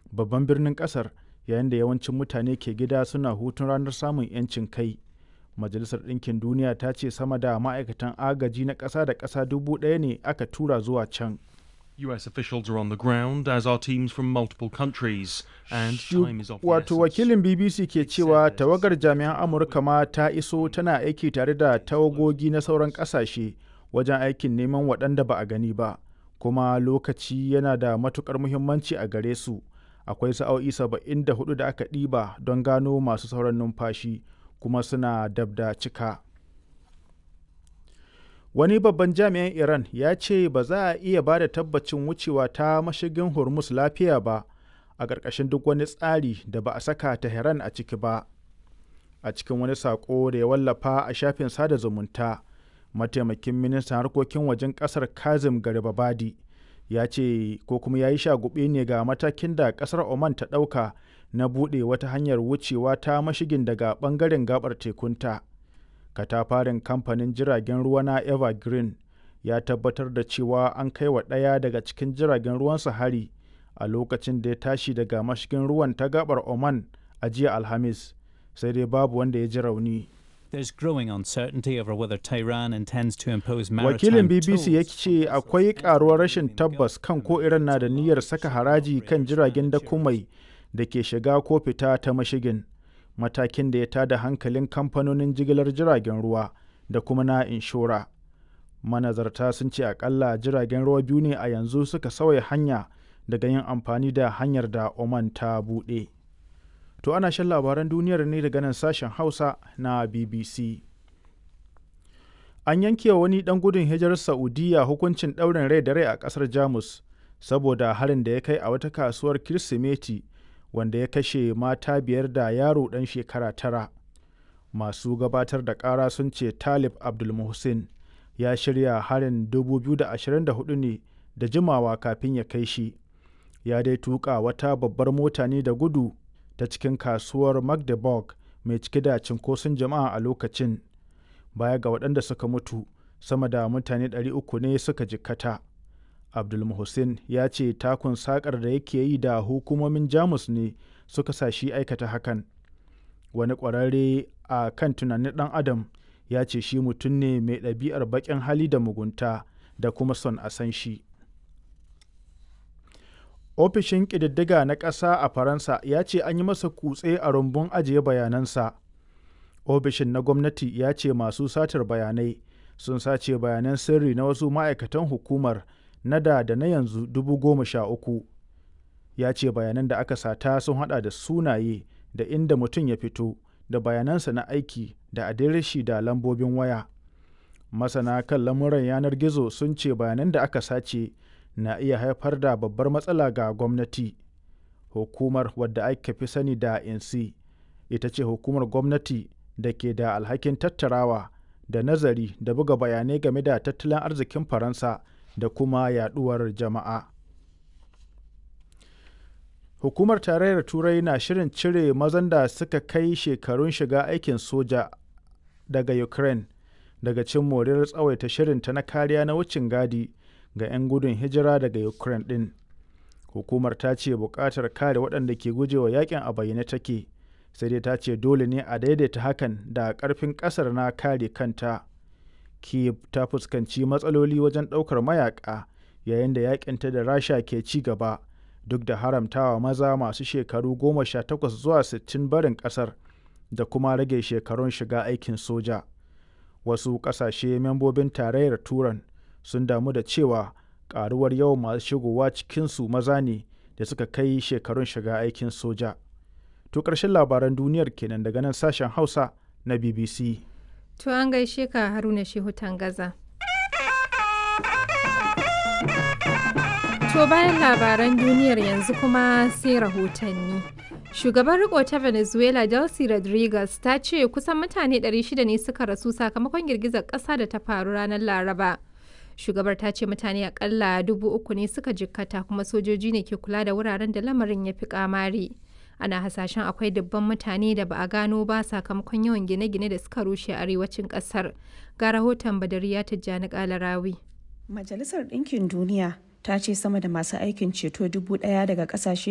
babban birnin ƙasar yayin da yawancin mutane ke gida suna hutun ranar samun 'yancin kai majalisar ɗinkin duniya ta ce sama da ma'aikatan agaji na ƙasa da ƙasa dubu ɗaya ne aka tura zuwa can US officials are on the ground, as are teams from multiple countries, and time is of the wato essence. wakilin bbc ke cewa tawagar jami'an amurka ma ta iso tana aiki tare da tawagogi na sauran ƙasashe wajen aikin neman waɗanda ba a gani ba kuma lokaci yana da matukar muhimmanci a gare su akwai sa'o'i 74 da aka ɗiba don gano masu sauran numfashi kuma suna dab da cika wani babban jami'in iran ya ce ba za a iya ba da tabbacin wucewa ta mashigin hormuz lafiya ba a ƙarƙashin duk wani tsari da ba a saka tehran a ciki ba a cikin wani saƙo da ya wallafa a shafin sada zumunta mataimakin ministan harkokin wajen ƙasar kazim garibabadi ya ce ko kuma ya yi shagube ne ga matakin da ƙasar oman ta ɗauka na buɗe wata hanyar wucewa ta mashigin daga ɓangaren gabar tekunta katafarin kamfanin jiragen ruwa na evergreen ya tabbatar da cewa an kai wa ɗaya daga cikin jiragen ruwansa hari a lokacin da ya tashi daga mashigin ruwan ta gabar oman a jiya alhamis sai dai babu wanda ya ji rauni There's growing uncertainty over whether Tehran intends to impose wakilin maritime bbc ya tolls ce akwai karuwar rashin tabbas kan ko iran na da niyyar saka haraji kan jiragen dakumai da ke shiga ko fita ta mashigin matakin da ya tada hankalin kamfanonin jigilar jiragen ruwa da kuma na inshora manazarta sun ce akalla jiragen ruwa biyu ne a yanzu suka sauya hanya daga yin amfani da hanyar da oman ta buɗe to ana shan labaran duniyar ne daga nan sashen hausa na bbc an yanke wa wani dan gudun hijirar saudiya hukuncin ɗaurin rai da rai a ƙasar jamus saboda harin da ya kai a wata kasuwar kirsimeti wanda ya kashe mata biyar da yaro ɗan shekara tara masu gabatar da ƙara sun ce talib abdulmuhsin ya shirya harin 2024 ne da jimawa kafin ya kai shi ya dai tuka wata babbar mota ne da gudu ta cikin kasuwar magdeburg mai cike da cinkoson jama'a a lokacin baya ga waɗanda suka mutu sama da mutane 300 ne suka jikkata abdulmuhsin ya ce takun sakar da yake yi da hukumomin jamus ne suka sa shi aikata hakan wani ƙwararre a kan tunanin ɗan adam ya ce shi mutum ne mai ɗabi'ar baƙin hali da mugunta da kuma son a san shi ofishin ƙididdiga na ƙasa a faransa ya ce an yi masa kutse a rumbun ajiye bayanansa ofishin na gwamnati ya ce masu satar bayanai sun sace bayanan sirri na wasu ma'aikatan hukumar na da da na yanzu dubu goma sha uku ya ce bayanan da aka sata sun hada da sunaye da inda mutum ya fito da bayanansa na aiki da adireshi da lambobin waya masana kan lamuran yanar gizo sun ce bayanan da aka sace na iya haifar da babbar matsala ga gwamnati hukumar wadda aka fi sani da insi ita ce hukumar gwamnati da ke da alhakin tattarawa da nazari da buga bayanai game da tattalin arzikin faransa da kuma yaduwar jama'a hukumar tarayyar turai na shirin cire mazan da suka kai shekarun shiga aikin soja daga ukraine daga cin moriyar tsawaita shirinta na kariya na wucin gadi ga 'yan gudun hijira daga ukraine din hukumar ta ce buƙatar kare waɗanda ke gujewa yakin a bayyane take sai dai ta ce dole ne a daidaita hakan da ƙarfin ƙasar na kare kanta kiev ta fuskanci matsaloli wajen ɗaukar mayaƙa yayin da yakinta da rasha ke ci gaba duk da haramtawa maza masu shekaru goma sha takwas zuwa sittin barin ƙasar da kuma rage shekarun shiga aikin soja wasu ƙasashe membobin tarayyar turan sun damu da cewa ƙaruwar yawan masu shigowa cikinsu maza ne da suka kai shekarun shiga aikin soja to ƙarshen labaran duniyar kenan daga nan sashen hausa na bbc To an gaishe ka Haruna Shehu Tangaza. To bayan labaran duniyar yanzu kuma sai rahotanni. Shugaban riko ta Venezuela Delcy Rodriguez ta ce kusan mutane 600 ne suka rasu sakamakon girgizar ƙasa da ta faru ranar Laraba. Shugabar ta ce mutane akalla dubu uku ne suka jikkata kuma sojoji ne ke kula da wuraren da lamarin ya fi kamari. ana hasashen akwai dubban mutane da ba a gano ba sakamakon yawan gine-gine da suka rushe arewacin kasar ga rahoton badariya tijjani kalarawi majalisar ɗinkin duniya ta ce sama da masu aikin ceto dubu ɗaya daga ƙasashe